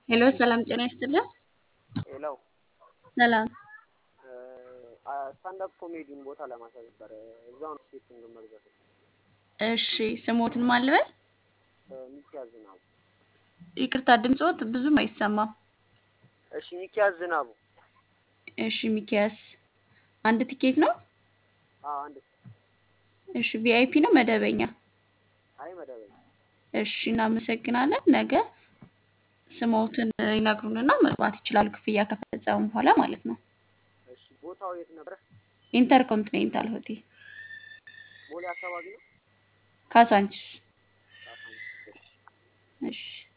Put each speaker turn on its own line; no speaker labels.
ሄሎ ሰላም ጤና ይስጥልን።
ሌላው
ሰላም
ስታንዳፕ ኮሜዲን ቦታ ለማሳየት ነበረ። እዛው ነው ሴት መግዛት
እሺ ስሞትን ማልበል
ሚኪያዝ ዝናቡ።
ይቅርታ ድምፆት ብዙም አይሰማም።
እሺ ሚኪያዝ ዝናቡ።
እሺ ሚኪያስ አንድ ቲኬት ነው?
አዎ አንድ
እሺ ቪአይፒ ነው መደበኛ?
አይ መደበኛ።
እሺ እናመሰግናለን። ነገ ስሞትን ይነግሩንና መግባት ይችላሉ፣ ክፍያ ከፈጸሙ በኋላ ማለት ነው።
እሺ ቦታው የት ነበረ?
ኢንተርኮንቲኔንታል ሆቴል
ቦሌ አካባቢ ነው።
ካሳንቺስ።
ካሳንቺስ። እሺ
እሺ